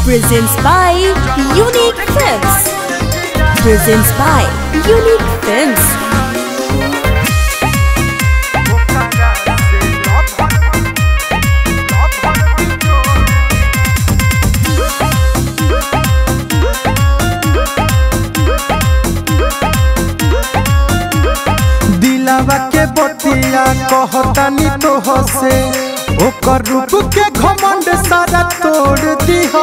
presents by Unique Films. Presents by Unique Films. दिलावा के बतिया कहतानी तो हसे ओकर रूप के घमंड सारा तोड़ दिहा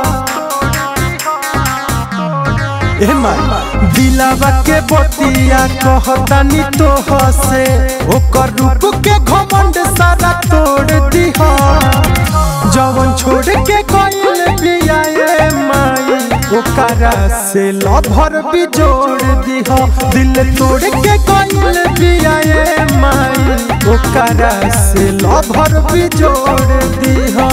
ए माई दिलावा के बतिया कहतानी तो हसे ओकर रूप के घमंड सारा तोड़ दिहा जवन छोड़ के कइल बिया ए माई ओकरा से लभर भी जोड़ दिहा दिल तोड़ के कइल बिया ए माई ओकरा से लभर भी जोड़ दिहा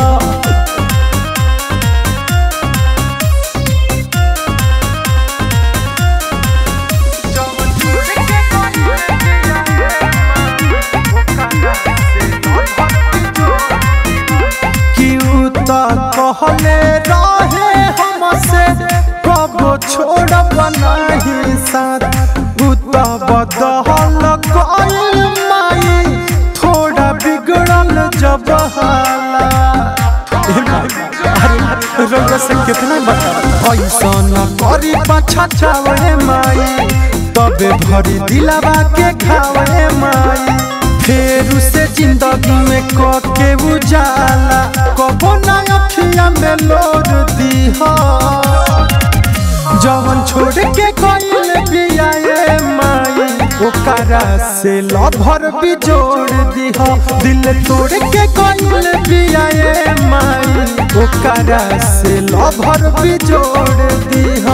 कि उ त कहले रहे हमसे कबो छोड़ब नहीं साथ उ त बदहल गइल माई थोड़ा बिगड़ल जब हाला ए माई, अरे रउआ से कितना बता ऐसा न करी पाछा चावे माई तबे भरी दिलावा के खावे माई फेर उसे जिंदगी में के उजाला कबो ना अखिया में लोर दीहा जवन छोड़ के कइल बिया ए माई ओकरा से लभर भी जोड़ दीहा दिल तोड़ के कइल बिया ए माई ओकरा से लभर भी जोड़ दीहा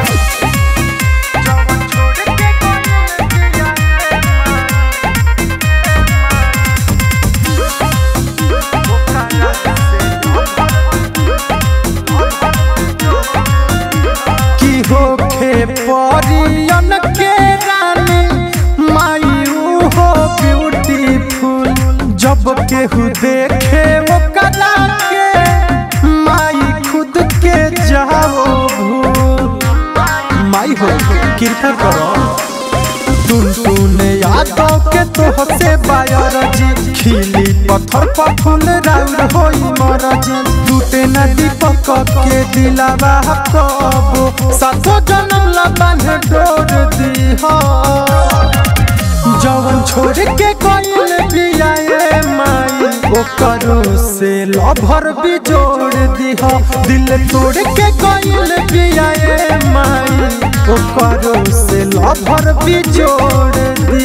की होखे परियन के रानी माई हो ब्यूटीफुल जब केहू देखे ओकरा के माई खुद के जाओ भूल माई हो कृपा करो टुन टुन यादव के तोहसे बायर जी खिली पत्थर पर फूल राउर होई मरजी टूटे न दीपक के दिलावा कबो सातो जन्म ला बांध डोर दीहा जवन छोड़ के कइल बिया ए माई ओकरो से लभर भी जोड़ दीहा दिल तोड़ के कइल बिया ए माई ओकरो से लभर भी जोड़ दी